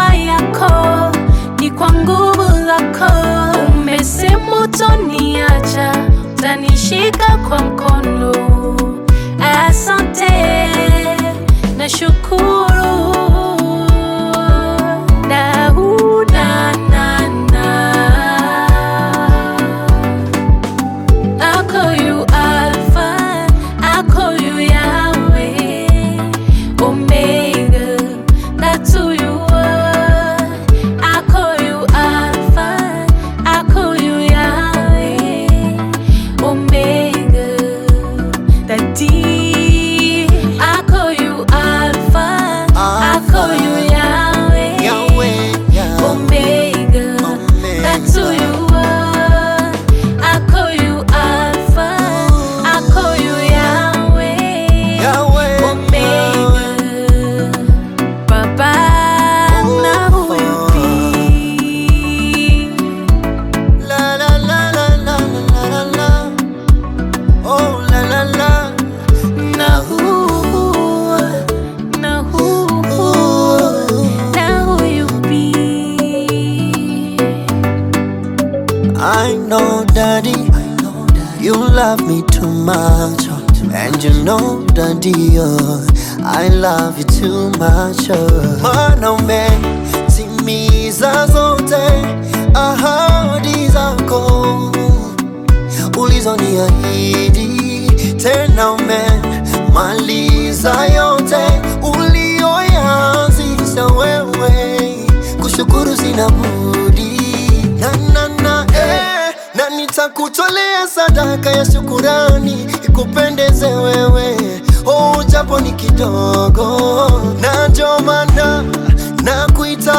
neema yako, ni kwa nguvu zako. Umesema utoniacha, utanishika kwa mkono. Asante, nashukuru. Na una na na. I call you Alpha, I call you Yahweh, Omega, that's who you are. I call you Alpha, I call you Yahweh, Omega, the D. I call you Alpha, I call you Yahweh, Yahweh, Yahweh. Omega, that's who you are. I call you Alpha, I call you Yahweh, Yahweh, Omega, Baba na huipi. La la la la la la la la. Oh la la la. Na hu, na hu, na huipi. I know, Daddy, you love me too much, oh. and you know, Daddy, oh, I love you too much. Oh. Mwanaume, timiza zote ahadi zako ulizoniahidi, tena umemaliza yote ulioyaanzisha wewe, kushukuru sina budi na, na, na, eh, na nitakutolea sadaka ya shukurani ikupendeze wewe, oh, japo ni kidogo, na ndio maana na kuita